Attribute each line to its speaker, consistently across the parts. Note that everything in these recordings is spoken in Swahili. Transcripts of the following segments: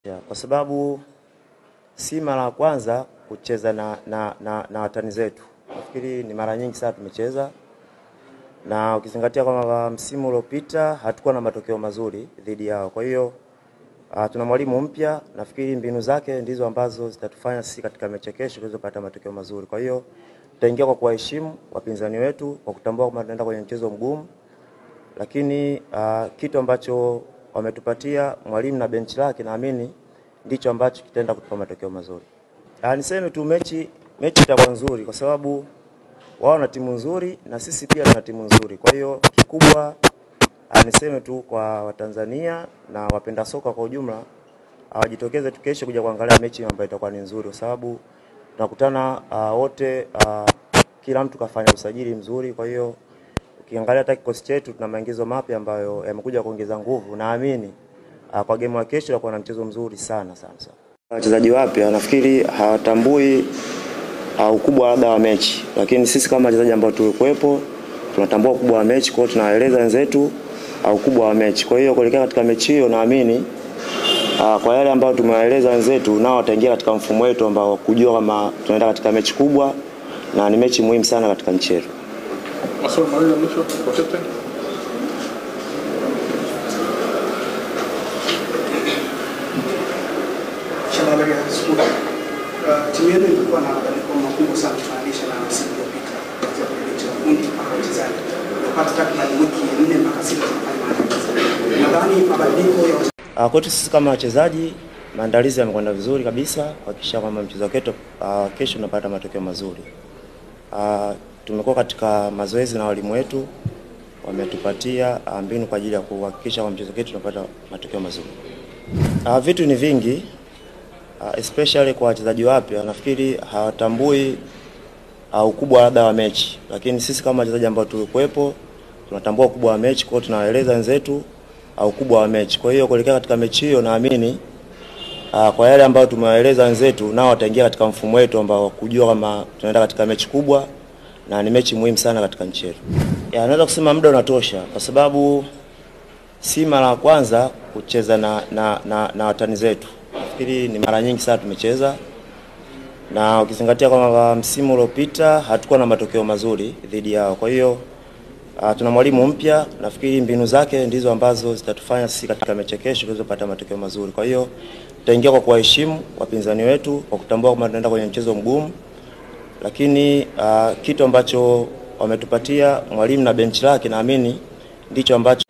Speaker 1: Ya, kwa sababu si mara ya kwanza kucheza na, na, na, na watani zetu. Nafikiri ni mara nyingi sana tumecheza, na ukizingatia kwamba msimu uliopita hatukuwa na matokeo mazuri dhidi yao. Kwa hiyo uh, tuna mwalimu mpya, nafikiri mbinu zake ndizo ambazo zitatufanya sisi katika mechi ya kesho tuweze kupata matokeo mazuri. Kwa hiyo tutaingia kwa kuwaheshimu wapinzani wetu, kwa kutambua kwamba tunaenda kwenye mchezo mgumu, lakini uh, kitu ambacho wametupatia mwalimu na benchi lake naamini ndicho ambacho kitaenda kutupa matokeo mazuri. Ah, niseme tu mechi mechi itakuwa nzuri kwa sababu wao na timu nzuri na sisi pia tuna timu nzuri. Kwa hiyo kikubwa ah, niseme tu kwa Watanzania na wapenda soka kwa ujumla hawajitokeze tu kesho kuja kuangalia mechi ambayo itakuwa ni nzuri kwa sababu tunakutana ah, wote ah, kila mtu kafanya usajili mzuri, kwa hiyo ukiangalia hata kikosi chetu tuna maingizo mapya ambayo yamekuja kuongeza nguvu. Naamini uh, kwa game ya kesho itakuwa na mchezo mzuri sana sana sana. Wachezaji wapya nafikiri hawatambui uh, ukubwa labda wa mechi, lakini sisi kama wachezaji ambao tulikuwepo tunatambua ukubwa wa mechi, kwa hiyo tunawaeleza wenzetu uh, ukubwa wa mechi. Kwa hiyo kuelekea katika mechi hiyo naamini uh, kwa yale ambayo tumewaeleza wenzetu, nao wataingia katika mfumo wetu ambao kujua kama tunaenda katika mechi kubwa na ni mechi muhimu sana katika nchi yetu.
Speaker 2: Maswali mawili ya mwisho kwa captain.
Speaker 3: Shabaria School. Uh, timu yenu ilikuwa na mabadiliko makubwa sana kufananisha na msimu uliopita kuanzia kwenye benchi la ufundi mpaka wachezaji. Unapata takriban wiki nne mpaka sita tunafanya maandalizi. Nadhani mabadiliko ya wachezaji
Speaker 1: Uh, kwetu sisi kama wachezaji maandalizi yamekwenda vizuri kabisa kuhakikisha kwamba mchezo wetu uh, kesho unapata matokeo mazuri. Uh, tumekuwa katika mazoezi na walimu wetu wametupatia uh, mbinu kwa ajili ya kuhakikisha kwamba mchezo wetu unapata matokeo mazuri. Uh, vitu ni vingi uh, especially kwa wachezaji wapya nafikiri hawatambui uh, ukubwa labda wa mechi, lakini sisi kama wachezaji ambao tulikuwepo tunatambua ukubwa wa mechi, kwa hiyo tunawaeleza wenzetu uh, ukubwa wa mechi. Kwa hiyo kuelekea katika mechi hiyo naamini uh, kwa yale ambayo tumewaeleza wenzetu, nao wataingia katika mfumo wetu ambao kujua kama tunaenda katika mechi kubwa na ni mechi muhimu sana katika nchi yetu. Ya, naweza kusema muda unatosha kwa sababu si mara ya kwanza kucheza na, na, na, na watani zetu. Nafikiri ni mara nyingi sana tumecheza, na ukizingatia kwamba msimu uliopita hatukuwa na matokeo mazuri dhidi yao. Kwa hiyo uh, tuna mwalimu mpya, nafikiri mbinu zake ndizo ambazo zitatufanya sisi katika mechi ya kesho tuweze kupata matokeo mazuri. Kwa hiyo tutaingia kwa kuwaheshimu wapinzani wetu, kwa kutambua kwamba tunaenda kwenye mchezo mgumu, lakini uh, kitu ambacho wametupatia mwalimu na benchi lake naamini ndicho ambacho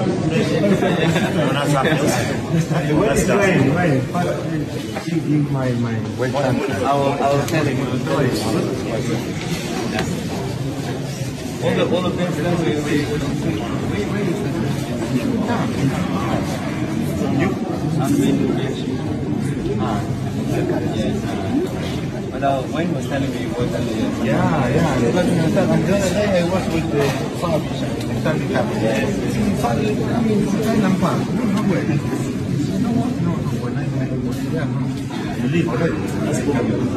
Speaker 4: But uh, Wayne was telling me he was on the
Speaker 5: Yeah, yeah. Because you know, and the other day I was with the South Stanley Cup. Sorry, I mean, Thailand Park. No, no way. No, no, no. When I, when I was there, no. You leave already.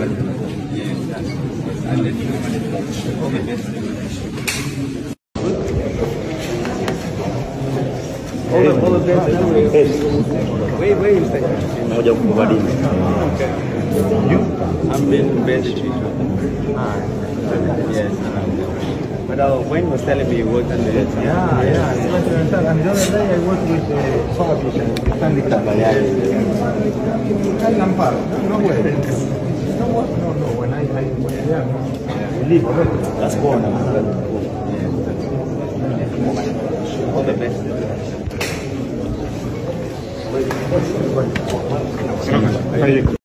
Speaker 4: Where, where is that?
Speaker 1: moja kubadili.
Speaker 4: I've been bench teacher. Yes. um, But uh, Wayne was telling me he worked on the
Speaker 5: Yeah, yeah. Because, you know, and the other day I was with the South Stanley Cup. Thailand Park. No, no way. No, what? No, no. When I, I was there, no. You leave already.
Speaker 1: That's cool.
Speaker 4: All the best.